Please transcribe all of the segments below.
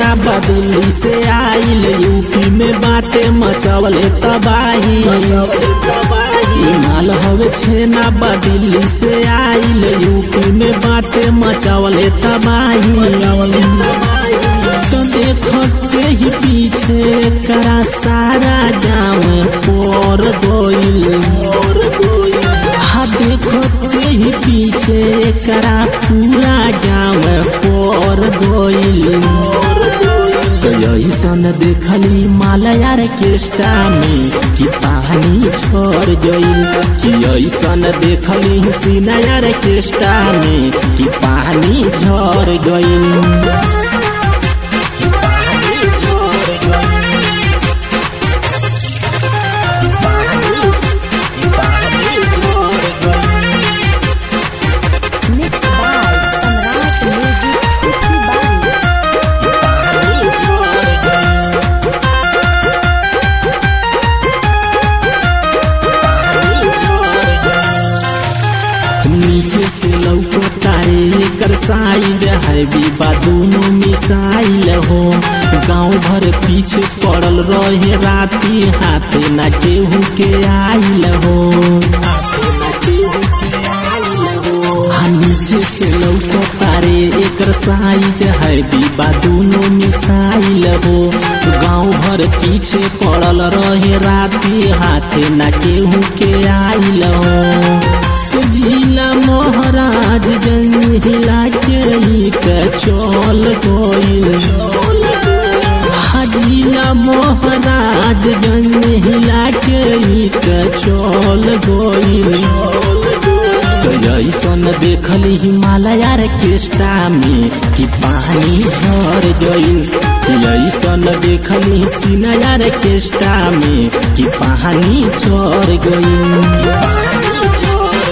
छेना बदिल्ली से आइल यूपी में बाटे मचवले तबाही ई माल हवे छेना बदिल्ली से आइल यूपी में बाटे मचवले तबाही तो देखते ही पीछे करा सारा गाँव पर गोइल हाँ देखते ही पीछे करा पूरा गाँव पर गोइल तो ऐसन देखली मालयार केष्टा में कि पानी छोड़ गइल कि ऐसन देखली सिनायार केष्टा में कि पानी झड़ गइल Mixed by Samrat Music Bali. नीचे से लौको तारे कर साइड है बीबा दोनों मिसाइल हो गांव भर पीछे पड़ल रहे राती हाथे ना केहू के आइल हो हाँ, नीचे से लौको तारे एकर साइज है बीबा दोनों मिसाइल हो गांव भर पीछे पड़ल रहे राती हाथे ना केहू के आइल हो जिला महाराज गंज हिला के ही के चल गइल जिला महाराज गंज हिला के ही के चल गइल तो ऐसन देखली हिमालय केष्टा में कि पानी झर गइल कि ऐसन देखली सिनायार केष्टा में कि पानी झर गइल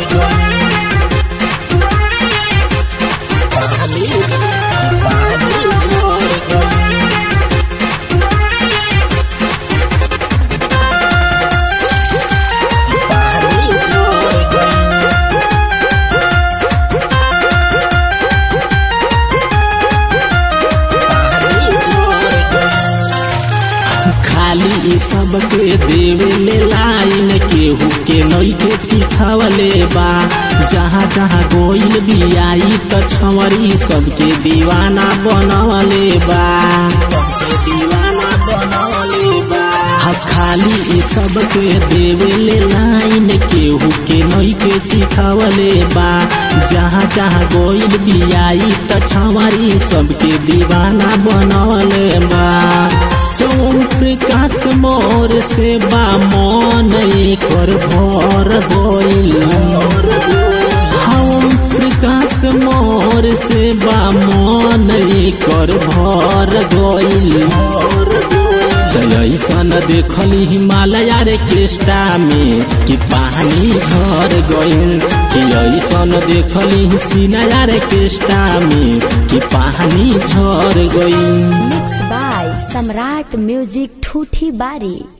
खाली ई सब के देवे ले लाइन केहू के नई के चिखावले बा जहाँ जहाँ गोइल बियाई त छवरी सबके दीवाना बनवले बा सबके दीवाना बनवले बा हाँ खाली ई सब के देवे ले लाइन केहू के नई के चिखावले बा जहाँ जहाँ गोइल बियाई त छवरी सबके दीवाना बनवले बा तुम प्रकाश मोर से बा मन कर भर गइल हम प्रकाश मोर से बा मन कर भर गइल ऐसन देखली हिमालय रे केष्टा में कि पानी झर गइल कि ऐसन देखली सिनाया रे केष्टा में कि पानी झर गइल Mixed by Samrat Music Thuthi Bari.